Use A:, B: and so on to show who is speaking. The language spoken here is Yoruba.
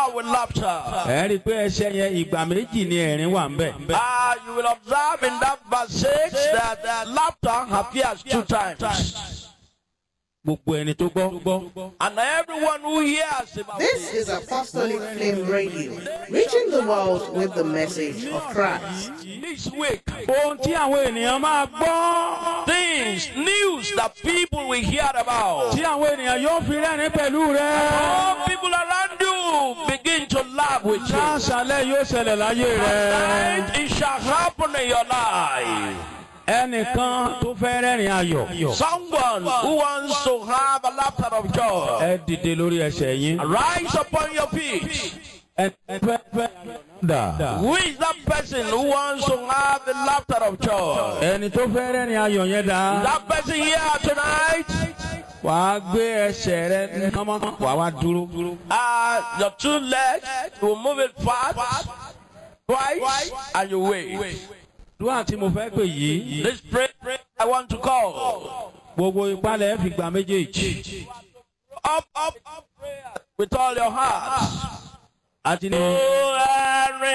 A: out with laughter.
B: ẹ rí i pé ẹsẹ̀ yẹn ìgbà méjì ni ẹ̀rín wà ń bẹ̀.
A: Ah, you will observe in that verse 6 that uh, laughter appears two times.
B: gbogbo ẹni tó gbọ́.
A: And everyone who hears about
C: This is Apostolic Flame Radio, reaching the world with the message of Christ.
A: this week,
B: ohun tí àwọn ènìyàn máa gbọ́.
A: things, news that people will hear about.
B: tí àwọn ènìyàn yóò fi rẹ́rìn pẹ̀lú rẹ.
A: All people around you begin to laugh with you.
B: láṣálẹ̀ yóò ṣẹlẹ̀ láyé rẹ.
A: And it shall happen in your life.
B: ẹnìkan tó fẹ́ rẹ́rìn ayọ̀.
A: Someone who wants to have a laughter of joy.
B: ẹ dìde lórí ẹsẹ̀ yín.
A: Rise upon your feet.
B: ẹ fẹ́ fẹ́ dà.
A: Who is that person who wants to have the laughter of joy?
B: ẹni tó fẹ́ rẹ́rìn ayọ̀ yẹn dà.
A: That person here tonight,
B: wàá gbé ẹsẹ̀ rẹ kánmọ́ wàá wá dúró.
A: uh, your two legs, you will move it fast, twice, and you wait.
B: dúrà tí mo fẹ́ pè yìí.
A: This prayer I want to call.
B: gbogbo ìpalẹ̀ fi gbà méjèèjì.
A: Up, up, up, prayer with all your heart.
B: àti ní.
A: Oh, Henry.